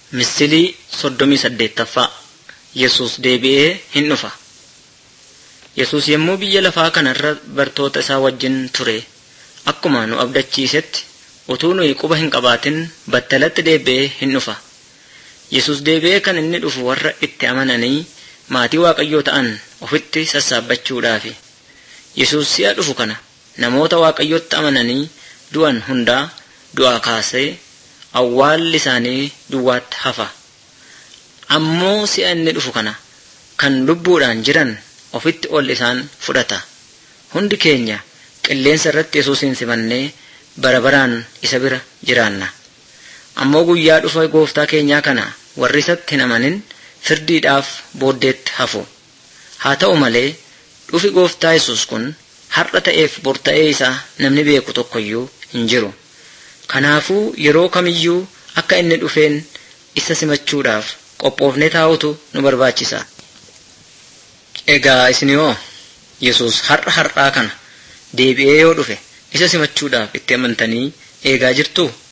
Misilii soddomii saddeettaffaa Yesus deebi'ee hin dhufa. Yesus yommuu biyya lafaa kanarra bartoota isaa wajjin ture akkuma nu abdachiisetti utuu nuyi quba hin qabaatin battalatti deebi'ee hin dhufa. Yesus deebi'ee kan inni dhufu warra itti amananii maatii Waaqayyoo ta'an ofitti sassaabbachuudhaafi. Yesus si'a dhufu kana namoota Waaqayyotti amananii du'an hundaa du'aa kaasee awwaalli isaanii duwwaatti hafa. Ammoo si'a inni dhufu kana kan lubbuudhaan jiran ofitti ol isaan fudhata. Hundi keenya qilleensa irratti Yesuusin simannee bara baraan isa bira jiraanna. Ammoo guyyaa dhufa gooftaa keenyaa kana warri isatti hin amanin firdiidhaaf booddeetti hafu. Haa ta'u malee dhufi gooftaa Yesuus kun har'a ta'eef bor ta'ee isaa namni beeku tokkoyyuu hin jiru. Kanaafuu yeroo kamiyyuu akka inni dhufeen isa simachuudhaaf qophoofnee taa'utu nu barbaachisa. Egaa isin yoo Yesuus har'a har'aa kana deebi'ee yoo dhufe isa simachuudhaaf itti amantanii eegaa jirtuu?